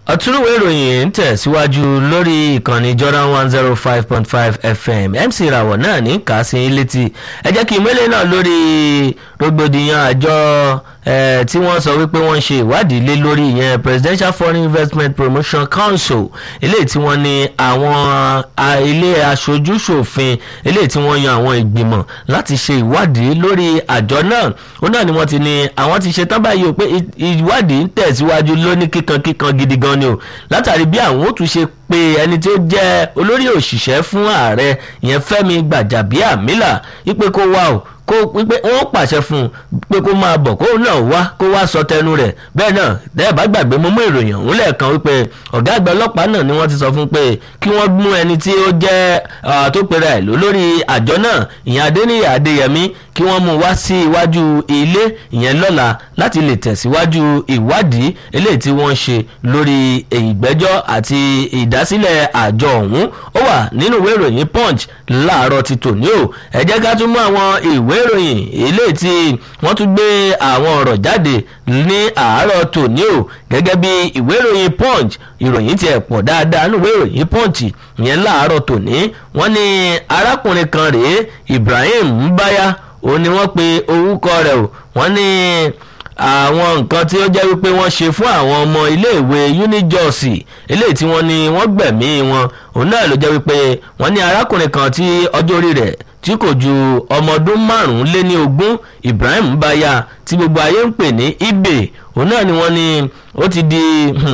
ọ̀túnúwé ìròyìn ń tẹ̀síwájú lórí ìkànnì Jordan one zero five point five FM MC ìràwọ̀ náà ní kàásìn létí ẹ jẹ́ kí ìmọ̀lẹ́ náà lórí rògbòdìyàn àjọ tí wọ́n sọ wípé wọ́n ń ṣe ìwádìí lé lórí ìyẹn Presidential Foreign Investment Promotion Council eléyìí tí wọ́n ní àwọn ilé aṣojú-ṣòfin eléyìí tí wọ́n yan àwọn ìgbìmọ̀ láti ṣe ìwádìí lórí àjọ náà ó náà ni wọ́n ti ní àwọn ti ṣe tán báyìí o pé ìwádìí ń tẹ̀síwájú lóní kíkankíkan gidi gan ni o látàrí bí àwọn ó tún ṣe pé ẹni tí ó jẹ́ olórí òṣìṣẹ́ fún ààrẹ ìyẹn Fẹ́mi Gbàjàbíàmílà wípé kó wá o kó wípé wọ́n pàṣẹ fún un pé kó máa bọ̀ kó náà wá kó wá sọ tẹnu rẹ̀ bẹ́ẹ̀ náà dẹ́ẹ̀ bá gbàgbé mo mú ìròyìn ọ̀hún lẹ́ẹ̀kan wípé ọ̀gá àgbà ọlọ́pàá náà ni wọ́n ti sọ fún pé kí wọ́n mú ẹni tí ó jẹ́ tó pera ẹ̀ lórí àjọ náà ìyẹn Adéníyà Adéyẹmí kí wọ́n mú wá sí iwájú ilé ìyẹn lọ́la láti lè tẹ̀síwájú ìwádìí eléyìí tí wọ́n ṣe lórí ìgbẹ́jọ́ àti ìdásílẹ̀ àjọ ọ̀hún ó wà nínú ìwé ìròyìn Punch láàárọ̀ ti tòní o ẹ jẹ́ ká tún mú àwọn ìwé ìròyìn eléyìí tí wọ́n tún gbé àwọn ọ̀rọ̀ jáde ní àárọ̀ tòní o gẹ́gẹ́ bí ìwé ìròyìn Punch ìròyìn tiẹ̀ pọ̀ dáadáa nínú ìwé ìròyìn Punch ìyẹn láàárọ̀ tòní wọ́n ní arákùnrin kan rèé Ibrahim Mbaya òun ni wọ́n pe orúkọ rẹ̀ o wọ́n ní àwọn nǹkan tí ó jẹ́ wípé wọ́n ṣe fún àwọn ọmọ iléèwé unijọ́sì eléyìí tí wọ́n ní wọ́n gbẹ̀mí wọn òun náà ló jẹ́ wípé wọ́n ní arákùnrin kan tí ọjọ́ orí rẹ̀ tí kò ju ọmọ ọdún márùn-ún lé ní ogún Ibrahim Baya tí gbogbo ayé ń pè ní Ibe òun náà ni wọ́n ní ó ti di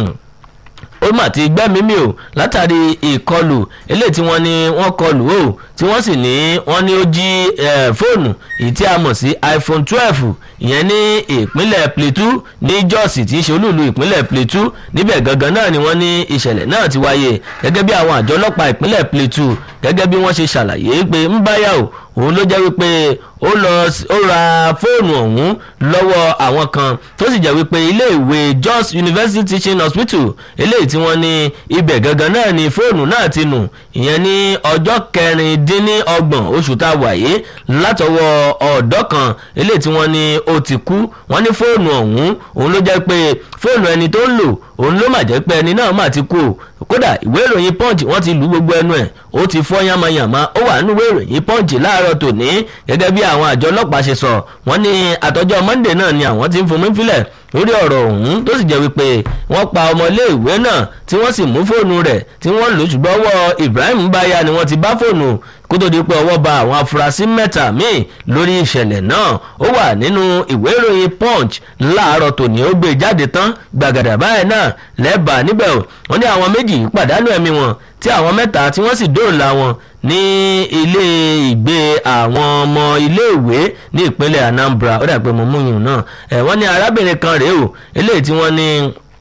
ó mà ti gbẹ́mímì o látàrí ìkọlù eléyìí tí wọ́n ní wọ́n kọlù o tí wọ́n sì ní wọ́n ní ó jí fóònù èyí tí a mọ̀ sí iPhone twelve ìyẹn ní ìpínlẹ̀ Plateau ní Jos tí í ṣe olúùlú ìpínlẹ̀ Plateau níbẹ̀ gangan náà ni wọ́n ní ìṣẹ̀lẹ̀ náà ti wáyé gẹ́gẹ́ bí àwọn àjọ ọlọ́pàá ìpínlẹ̀ Plateau gẹ́gẹ́ bí wọ́n ṣe ṣàlàyé pé ń báyà o òun ló jẹ́ wípé ó lọ ó ra fóònù ọ̀hún lọ́wọ́ àwọn kan tó sì jẹ́ wípé iléèwé Jos University Teaching Hospital eléyìí tí wọ́n ní ibẹ̀ gangan náà ni fóònù náà ti nù ìyẹn ní ọjọ́ kẹrìndínlọ́gbọ̀n oṣù tá a wà yìí látọwọ́ ọ̀dọ́ kan eléyìí tí wọ́n ní ó ti kú wọ́n ní fóònù ọ̀hún òun ló jẹ́ pé fóònù ẹni tó ń lò òun ló mà jẹ́ pé ẹni náà mà ti kú o kódà ìwé ìròyìn punch wọ́n ti lù gbogbo ẹnu ẹ̀ ó ti fọ́ yánmayànmá ó wà nínú ìwé ìròyìn punch láàárọ̀ tòní gẹ́gẹ́ bí àwọn àjọ ọlọ́pàá ṣe sọ wọ́n ní àtọ́jọ́ monday náà ni àwọn ti ń fomi fílẹ̀ lórí ọ̀rọ̀ ọ̀hún tó sì jẹ́ wípé wọ́n pa ọmọléèwé náà tí wọ́n sì mú fóònù rẹ̀ tí wọ́n lò ṣùgbọ́n ọwọ́ Ibrahim Baya ni wọ́n ti bá fóònù kó tó di pé ọwọ́ ba àwọn afurasí mẹ́ta míì lórí ìṣẹ̀lẹ̀ náà ó wà nínú ìwé ìròyìn punch láàárọ̀ tòní ó gbé jáde tán gbàgàdà báyìí náà lẹ́bàá níbẹ̀ wọ́n ní àwọn méjì pàdánù ẹ̀mí wọn tí àwọn mẹ́ta tí wọ́n sì dóòlà wọn ní ilé ìgbé àwọn ọmọ iléèwé ní ìpínlẹ̀ Anambra ó dà pé mo mú yùn náà ẹ̀ wọ́n ní arábìnrin kan rèé o eléyìí tí wọ́n ní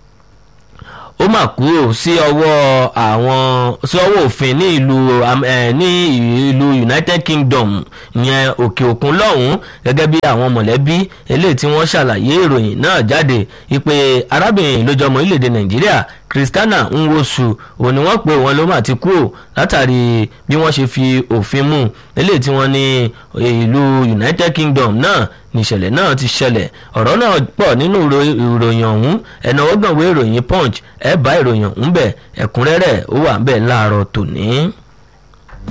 ó mà kúrò sí ọwọ́ àwọn sí ọwọ́ òfin ní ìlú ní ìlú United Kingdom yẹn òkè òkun lọ́hùn-ún gẹ́gẹ́ bí àwọn mọ̀lẹ́bí eléyìí tí wọ́n ṣàlàyé ìròyìn náà jáde wípé arábìnrin ló jọmọ orílẹ̀-èdè Nàìjíríà Christiana Nwosu òní wọ́n pé wọn ló mà ti kú ò látàrí bí wọ́n ṣe fi òfin mú eléyìí tí wọ́n ní ìlú United Kingdom náà níṣẹ̀lẹ̀ náà ti ṣẹlẹ̀ ọ̀rọ̀ náà pọ̀ nínú ìròyìn ọ̀hún ẹ̀nàwọ́gbọ̀nwé ìròyìn Punch ẹ̀ bá ìròyìn ọ̀hún bẹ̀ ẹ̀kúnrẹ́rẹ́ ó wà ń bẹ̀ láàárọ̀ tòní.